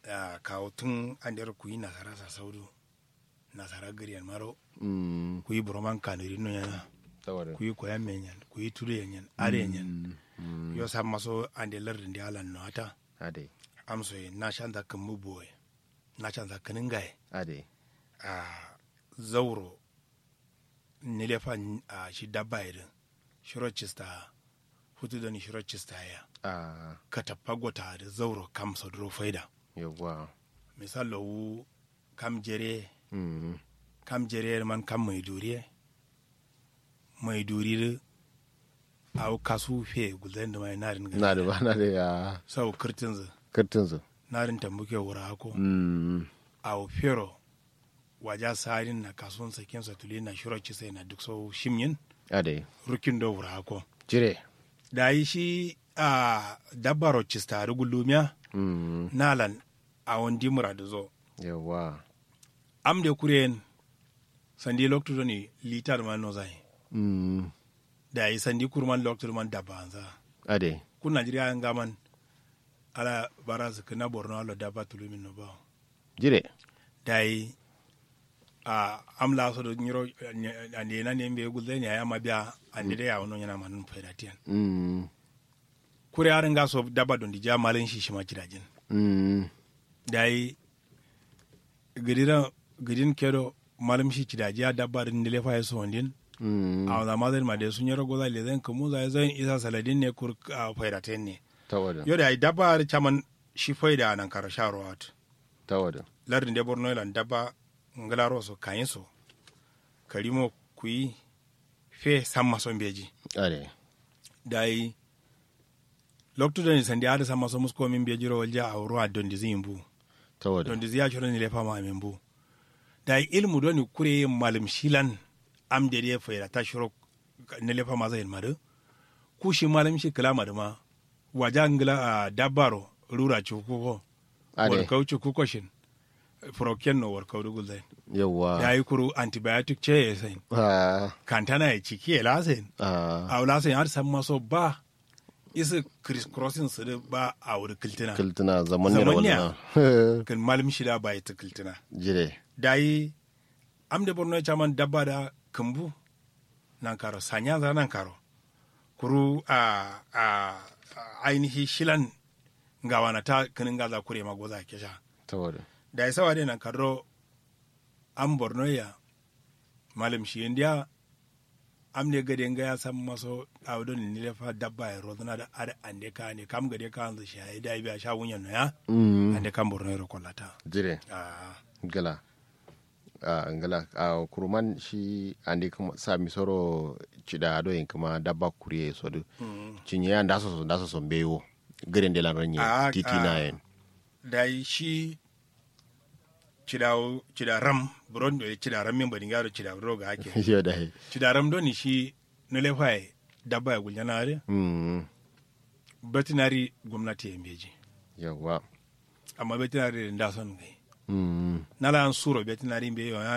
ah, kawo tun an der ku yi nasara sa saudu nasara gariyan maro mm ku yi burman kanuri no yana tawada ku yi koyan menyan ku yi turu yanyan are yanyan yo sa maso an der lardin da alan no ata ade amso ye na shan da kan muboye na shan da kanin gaye ade a zauro nilefa a shi dabba irin shiro cista hutu da ni shiro cista ya a ka tafa gwata da zauro kam sodro faida yawa misal wu kam jere mm kam jere man kam mai duriye mai duri a kasu fe gulden da mai narin ga na da ba na da ya sau kirtin zu kartin su narin tambuke wura hako mm a fero waja sarin na kasuwan sakin satuli na shiro cisa na duk sau shimyin ade rukin da wura hako jire da yi shi a dabbaro cista rugulumiya mm nalan a wandi mura da zo yawa am de kuren sandi lokto ni litar man no zai mm da yi sandi kurman lokto man dabba anza ade kun najeriya nga man ala bara su kana borno alo dabba tulumin no ba jire da yi a am la so do nyiro ande na ne be gulde ni aya mabia ande de ya wono nyana man fedatian mm kure arin ga so dabba don di jamalin shi shi ma kirajin mm da yi gidira gidin kedo malam shi kidaji ya dabba din dile fa yaso wandin mm a wanda ma zai ma da sun yaro goza le zan kamu za zan isa saladin ne kur a fairaten ne tawada yo da ai dabba da chaman shi faida nan kara sharo wat tawada lardin de borno lan dabba ngalaro so kayin so karimo kuyi fe samma son beji ade da yi lokto da ni sandi ada samma so musko min beji ro walja a ruwa dondi zimbu tawada dondi ziya choro ni le fama min bu da yi ilmu do ni kure malim shilan am de de faida ta shiro ne le fama zai madu ku shi malam shi kalama da ma waja ngila a dabbaro rura cukuko ade warkau cukuko shin proken no warkau dugul zai yawa da yi kuru antibiotic ce ya sai ah kantana ya ciki ya lasin ah a lasin har san maso ba isa criss crossing su da ba a wuri kiltina kiltuna zaman ne Zaman ne. wannan kan malam shida ba ita kiltina jire da yi am da borno chaman dabba da kambu nan karo sanya za nan karo kuru a a a ainihi shilan gawana ta kinin gaza kure magoza ke sha tawada da ya sawa nan karo an borno ya malam shi indiya am ne gade nga ya san maso a wadon ni lefa dabba ya rozana da ada ande ka ne kam gade ka hanzu shi ya da biya sha wunyan no ya mm ande kam borno ya rokolata jire ah gala a ngala a kuruman shi andi kuma sa mi soro cida ado yin kuma dabba kuriye so du cinye ya ndaso so ndaso so mbewo garen de lan ranye Ah, titi ah. na yen da yi shi cidawo cidaram buron da cidaram min bani gado cidawro ga ake yo da he cidaram doni shi na lefa ya dabba ya guljana are mm veterinary gwamnati ya mbeji yawa amma veterinary da son gai mm nala an suro veterinary mbe yo